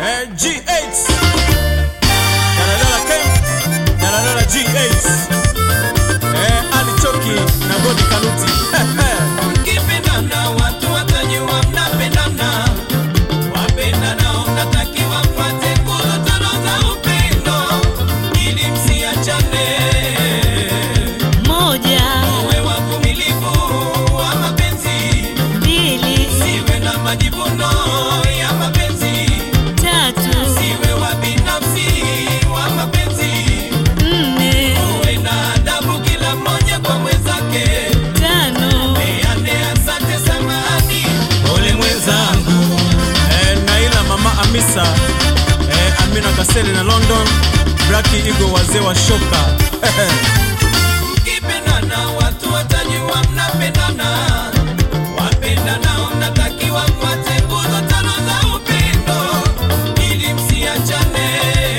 eh, G8 Daladala Camp Daladala G8 eh, Ali Choki na Godi Kaluti Mkipendana watu watajua mnapendana, wapendanao mnatakiwa mfuate nguzo tano za upendo ili msiachane. moja Uwe wavumilivu wa mapenzi, mbili siwe na majivuno ya mapenzi, tatu siwe wa binafsi wa mapenzi, nne uwe na adabu kila mmoja kwa mwenzake. tano Peane asante, samahani, pole mwenzangu. eh, Naila Mama Amisa eh, Amina Kaseli na London Blaki Igo wazee wa shoka Mkipendana watu watajua mnapendana, wapendanao mnatakiwa mfuate nguzo tano za upendo ili msiachane.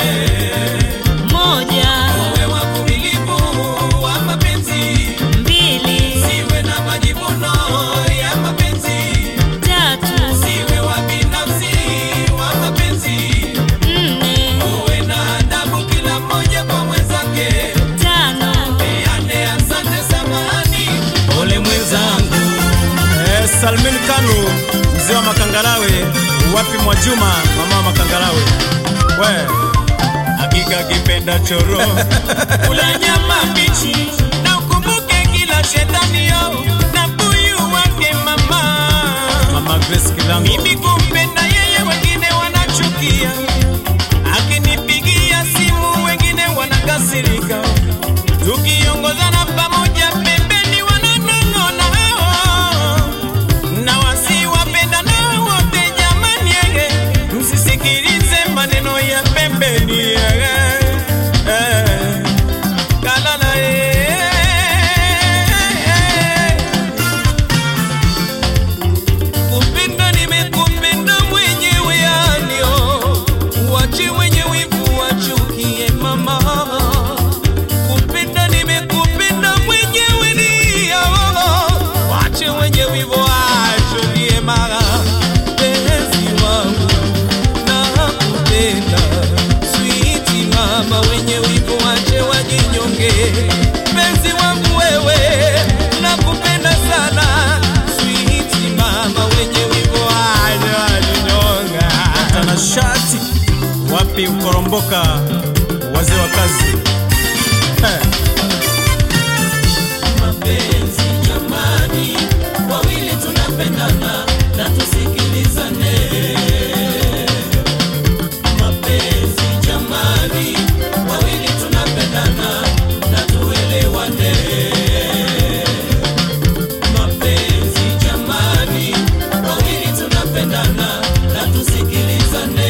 moja Uwe wavumilivu wa mapenzi, mbili siwe na majivuno ya mapenzi, tatu siwe wa binafsi wa mapenzi, nne uwe na adabu kila mmoja kwa mwenzake. tano Peane asante, samahani, pole mwenzangu. eh, Salmin Kanu mzee wa Makangalawe wapi Mwajuma mama wa Makangalawe we hakika kipenda choro Kula nyama mbichi na ukumbuke kila shetani yo na buyu wake mama. Mama Grace Kilango Mimi kumpenda yeye, wengine wanachukia. Akinipigia simu, wengine wanakasirika. Tukiongozana pamoja pembeni, wananong'ona hao. Na wasiwapenda nao wote jamani, yeye msisikilize maneno ya pembeni yeye. Eh, kalala eh. Kupenda nimekupenda mwenyewe alio wache wenye wivu wachukie mama. Kupenda nimekupenda mwenyewe ndio wache wenye wivu wachukie mama. Penzi wangu nakupenda sweet mama, wenye wivu wache wajinyonge. Penzi wangu wewe nakupenda sana sweet mama, wenye wivu wache wajinyonge. tanashati wapi ukoromboka wazee wa kazi eh. mapenzi jamani, wawili tunapendana na tusikilizane. Mapenzi jamani, wawili tunapendana na tuelewane. Mapenzi jamani, wawili tunapendana na tusikilizane.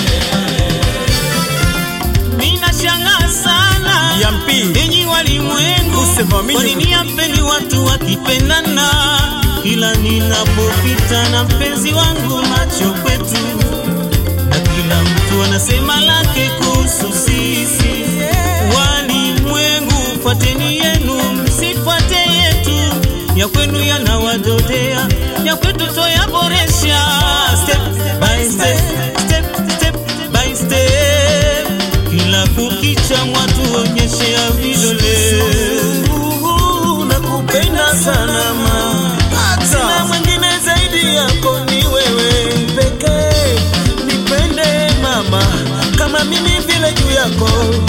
Ninashangaa sana Yampi Enyi walimwengu, Usivamini. kwa nini hapendi watu wakipendana? Kila ninapopita na mpenzi wangu macho kwetu, na kila mtu anasema lake kuhusu sisi. Walimwengu, fuateni yenu, msifuate yetu. Ya kwenu yanawadodea, ya kwetu toyaboresha. Step by step, step, step by step. Kila kukicha mwatuonyeshea vidole. Nakupenda sana mama, sina mwingine zaidi yako, ni wewe pekee. Nipende mama kama mimi vile juu yako,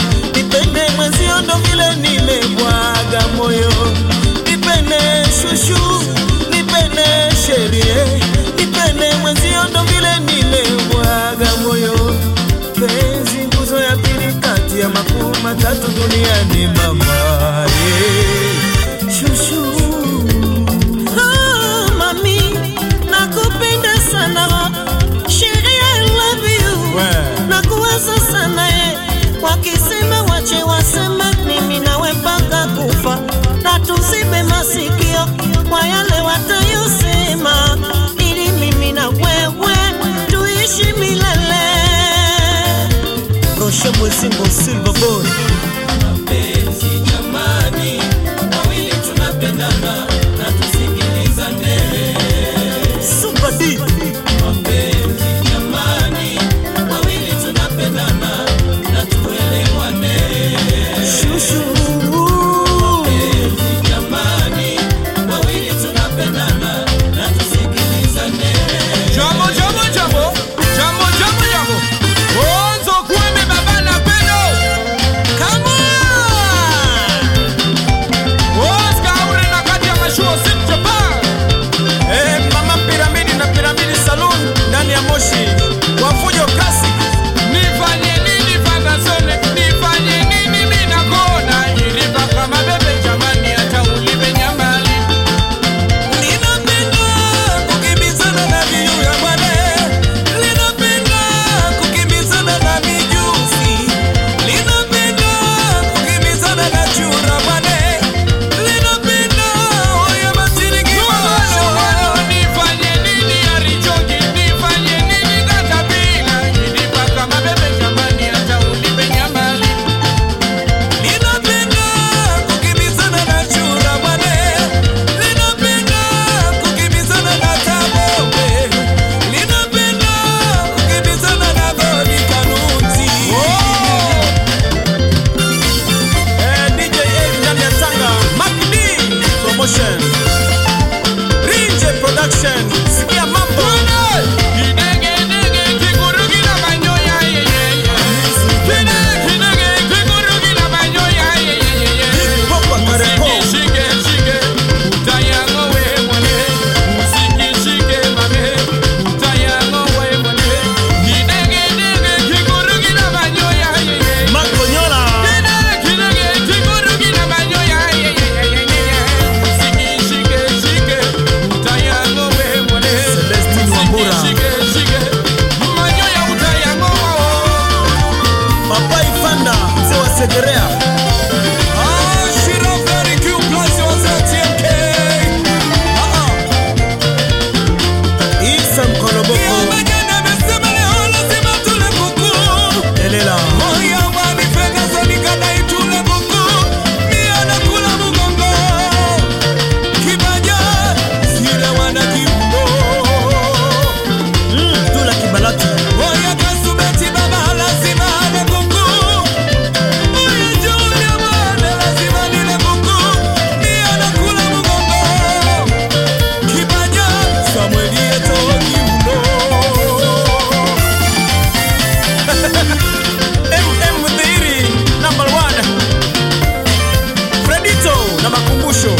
shige shige manyo ya utayango Papa Ifanda mzee wa Segerea ah shira very cute plus your TMK ah ah Isa Mkoloboko Yamagana mesema leo lazima tule kuku Elela Moya wani fedha zanika na itule kuku Mia na kula mugongo Kibaja Sile wana kiundo mm, Tula Kibalaki Moya kasubeti baba lazima ale kuku Moya julia mwane lazima nile kuku Mia na kula mugongo Kibaja Samueli eto kiundo MM Mdhiri number one Fredito na makumbusho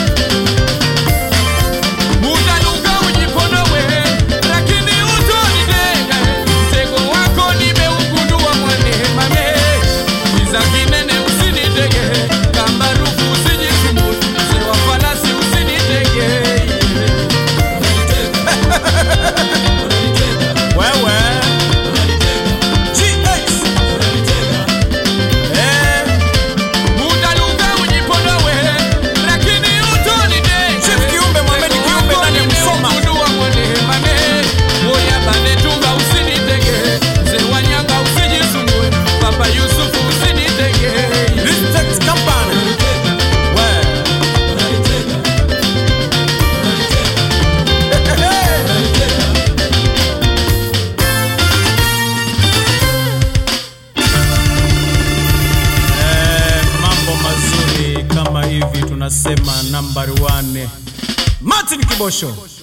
Utanuka ujiponowe, lakini utonitenge. Mtego wako nimeugundua mwanema me. Kiza kinene usinitege, kamba rufu usijisumbue, mzee wa falasi usinitege. Wewe GX Eh Utanuka ujiponowe, lakini utonitenge. Chief Kiumbe, Mohamed Kiumbe ndani ya Msoma. Nimeugundua mwanema me. Oya bane tunga usinitege, mzee wa nyanga usijisumbue, Papa Yusufu usinitege. Respect Company Wewe Eh, mambo mazuri kama hivi tunasema number one Martin Kibosho